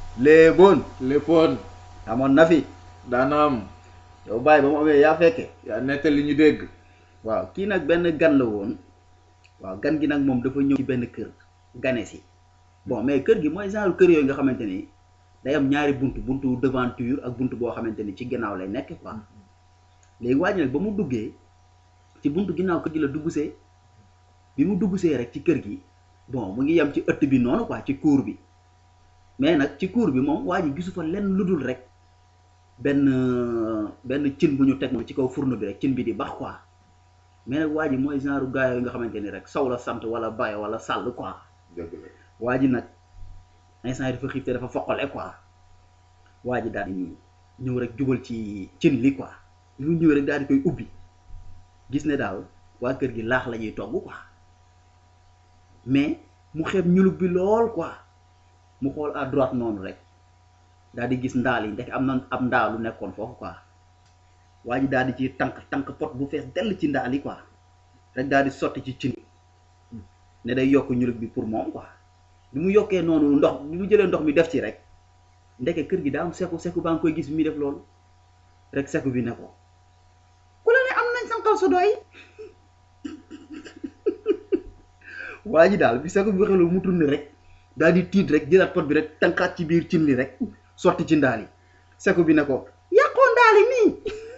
léeboon léppoon amoon na fi daana am yow bàyyi ba mu amee yaa fekke yaa nettali ñu dégg waaw kii nag benn gan la woon waaw gan gi nag moom dafa ñëw ci benn kër gane si bon mais kër gi mooy genre kër yooyu nga xamante ni day am ñaari buntu buntu devanture ak buntu boo xamante ni ci ginnaaw lay nekk quoi léegi waa ji nag ba mu duggee ci buntu ginnaaw kër gi la duggsee bi mu duggsee rek ci kër gi bon mu ngi yem ci ëtt bi noonu quoi ci cour bi mais nag ci cour bi moom waa ji gisu fa lenn lu dul rek benn benn cin bu ñu teg moom ci kaw fourneau bi rek cin bi di bax quoi mais nag waa ji mooy genre gaa yooyu nga xamante ni rek saw la sant wala baye wala sàll quoi dëgg la waa ji nag instant yi dafa xiif te dafa foqale quoi waa ji daal di ñëw ñëw rek jubal ci cin li quoi bi mu ñëw rek daal di koy ubbi gis ne daal waa kër gi laax la ñuy togg quoi mais mu xeeb ñulug bi lool quoi mu xool à droite noonu rek daal di gis ndaal yi ndek am na am ndaalu nekkoon foofu quoi waa ji daal di ci tànk tànk pot bu fees dell ci ndaal yi quoi rek daal di sotti ci cin ne day yokk ñulug bi pour moom quoi bi mu yokkee noonu ndox bi mu jëlee ndox mi def ci rek ndeke kër gi daa am seku seku baa ngi koy gis bi muy def loolu rek seku bi ne ko ku la ne am nañ sanqal sa doy waa ji daal bi seku bi waxee loolu mu tourné rek daal di tiit rek jëlaat pot bi rek tànkaat ci biir cin li rek sotti ci ndaal yi seku bi ne ko yàqoo ndaali nii